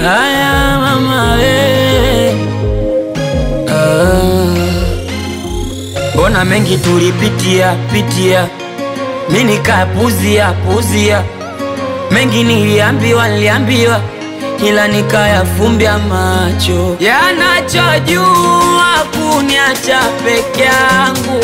Haya mama we, mbona mengi tulipitia pitia, mi nikapuzia puzia, mengi niliambiwa niliambiwa, ila nikayafumbia macho, yanachojua kuniacha peke yangu,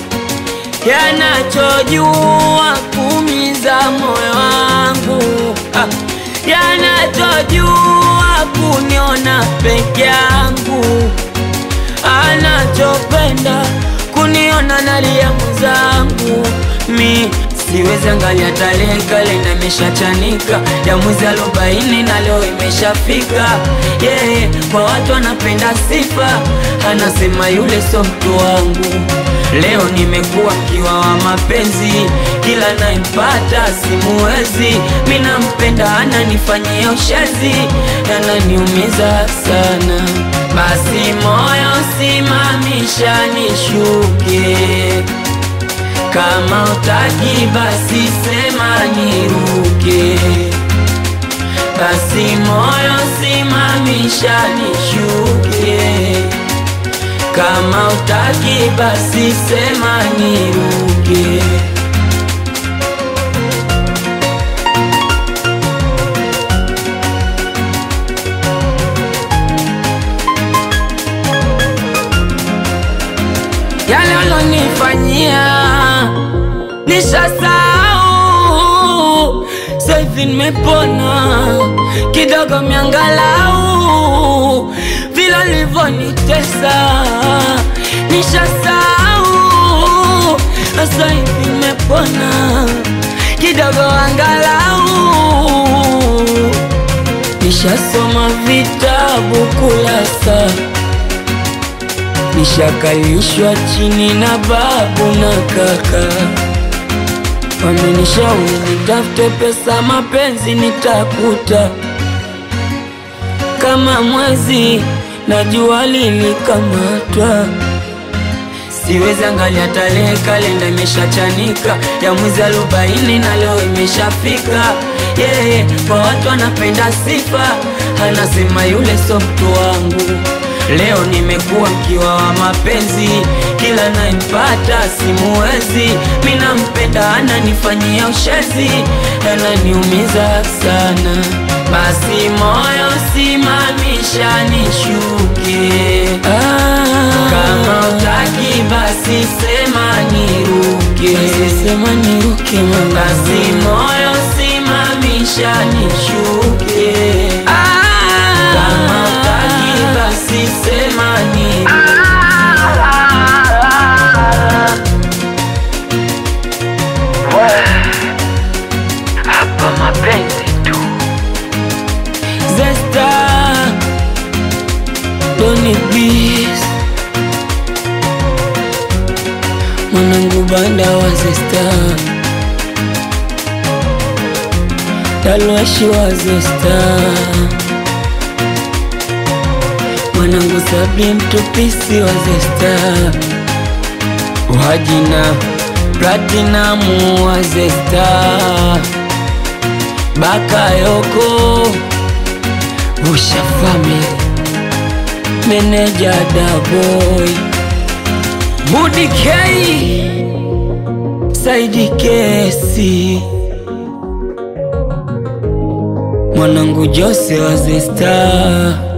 yanachojua kumiza moyo wangu ah yanachojua kuniona peke yangu, anachopenda kuniona nalia mwenzangu. Mi siwezi angalia tarehe, kalenda imeshachanika ya mwezi arobaini na leo imeshafika. Yeye yeah, kwa watu anapenda sifa, anasema yule so mtu wangu. Leo nimekuwa mkiwa wa mapenzi, kila naipata simuwezi. Mi nampenda, ananifanyia ushezi, ananiumiza sana. Basi moyo simamisha nishuke, kama utaki basi sema niruke. Basi moyo simamisha nishuke kama utaki basi sema niruke. Yale alonifanyia nishasahau, sasa hivi nimepona kidogo, miangalau vile alivyonitesa nishasahau, sasa hivi nimepona kidogo, angalau nishasoma vitabu kulasa, nishakalishwa chini na babu na kaka, wamenishauri nitafute pesa, mapenzi nitakuta kama mwezi na jua lilikamatwa. Siwezi angalia tarehe, kalenda imeshachanika ya mwezi arobaini na leo imeshafika. Yeye yeah, kwa watu anapenda sifa, anasema yule so mtu wangu. Leo nimekuwa mkiwa wa mapenzi, kila naempata simuwezi. Mi nampenda, ananifanyia ushezi, ananiumiza sana. Basi moyo simamisha nishuke, ah, kama utaki basi sema niruke, basi sema niruke mama. Basi moyo simamisha nishuke, ah, kama utaki basi sema niruke. Hapa mapenzi tu Zesta Doni Bis Mwanangu banda wa Zesta Talwashi wa Zesta Mwanangu Sabri mtupisi wa Zesta Wajina Platinamu wa Zesta Bakayoko Usha Family Meneja Daboy Budi K Saidi Kesi Mwanangu Jose wa Zesta